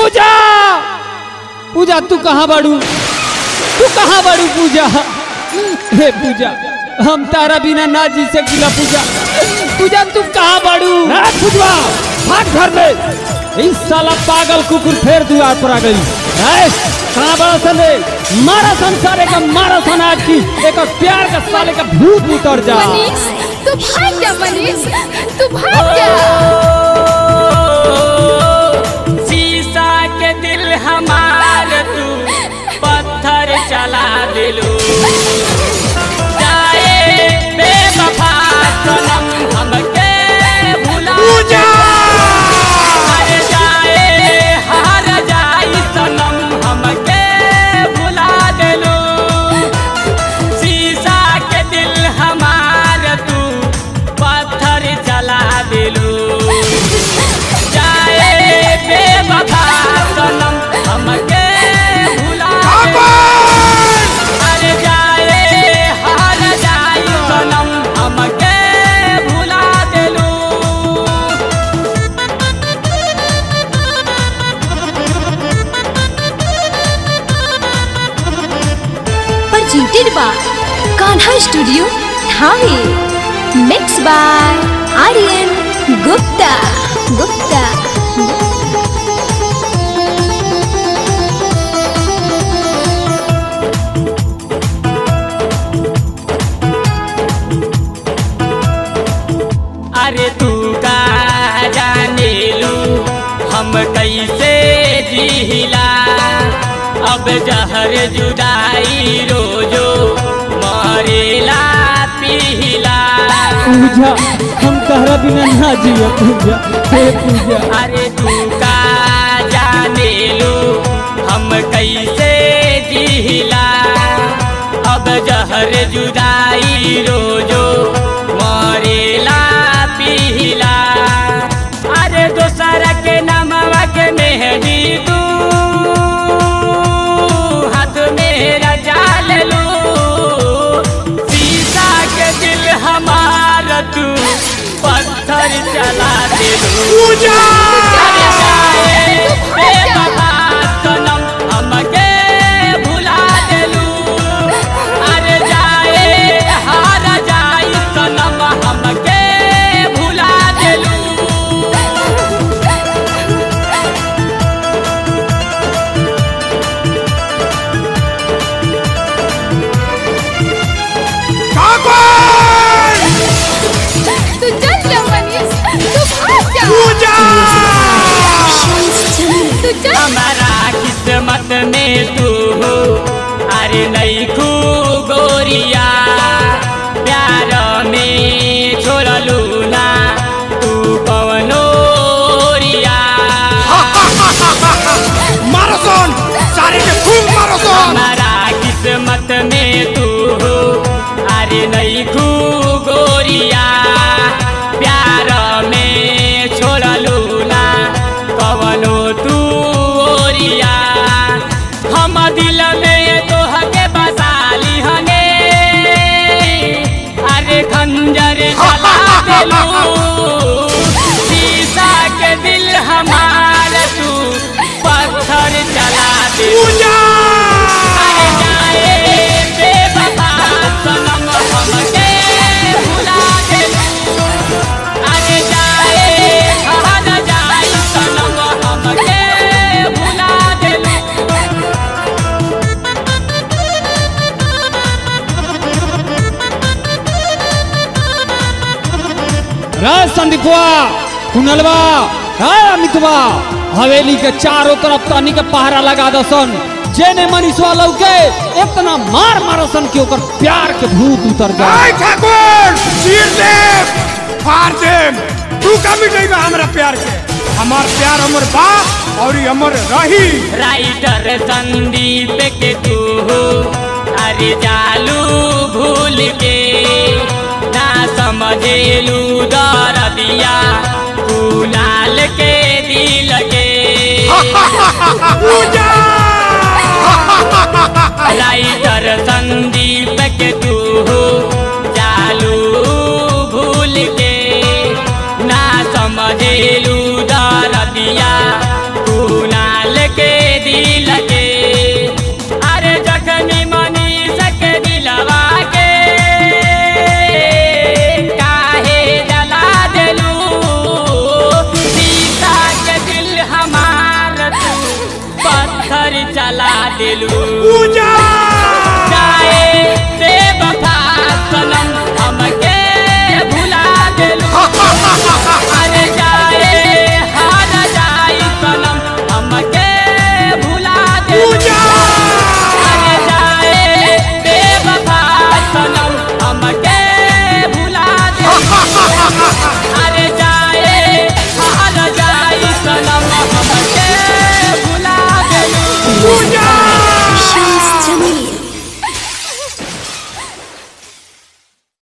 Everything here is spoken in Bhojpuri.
पूजा पूजा तू कहाँ बाड़ू तू कहाँ बाड़ू पूजा हे पूजा हम तारा बिना ना जी सकीला पूजा पूजा तू कहाँ बाड़ू पूजवा भाग घर में इस साला पागल कुकुर फिर द्वार पर आ गई है कहाँ बड़ा सन रे मारा संसारे का मारा सन आज की एक और प्यार का साले का भूत उतर जा मनीष तू भाग जा मनीष तू भाग जा शीशा के दिल हमार तू पत्थर चला दिलू जाए बेवफा सनम हमके भुला हर जाए हार जाई सनम हमके भुला दिलू शीशा के दिल हमार तू पत्थर चला दिलू जाए बेवफा सनम हमके भुला हर जाए हार जाई सनम हमके भुला दिलू presented by Kanha Studio, Thane. Mixed by Aryan Gupta. Gupta. अरे तू का जाने लू हम कैसे जिला अब जहर जुदाई रोजो मरेला पिला पूजा हम तारा बिना ना जिया पूजा हे पूजा अरे तू का जाने लू हम कैसे जिला अब जहर जुदाई रोजो मरेला पिला अरे दोसर के नमवा के मेहदी तू हाथ मेरा जाल लू शीशा के दिल हमार तू पत्थर चला दे पूजा सनम हमके भुला देलू अरे जाए हार जाई सनम हमके भुला देलू तू चल जा मनीष तू भाग जा तू चल हमारा किस्मत में तू हो अरे नहीं खू गोरिया प्यार में छोड़लू ना तू कवनो रिया माराथन सारे के खूब माराथन हमारा किस्मत में तू हो अरे नहीं खू गोरिया प्यार में छोड़लू ना कवनो तू ओरिया हम दिल में तोहके बसाली हने अरे खंजर जला देलू शीशा के दिल हमार तू पत्थर चला दे अरे जाए बेवफा सनम हमके भुला देलू अरे जाए हार जाई सनम हमके भुला देलू रे संदीपवा कुनलवा रे अमितवा हवेली के चारों तरफ तनी के पहरा लगा दसन जेने मनीषवा लौके इतना मार मारसन कि ओकर प्यार के भूत उतर जाए आई ठाकुर चीर दे फाड़ दे तू का मिटेगा हमरा प्यार के हमार प्यार हमर बा और ई हमर रही राइटर संदीप के तू हो अरे जालू भूल के ना समझेलू दर दिया तू लाल के दिल के पूजा राइटर संदीप के तू हो जालू भूल के ना समझेलू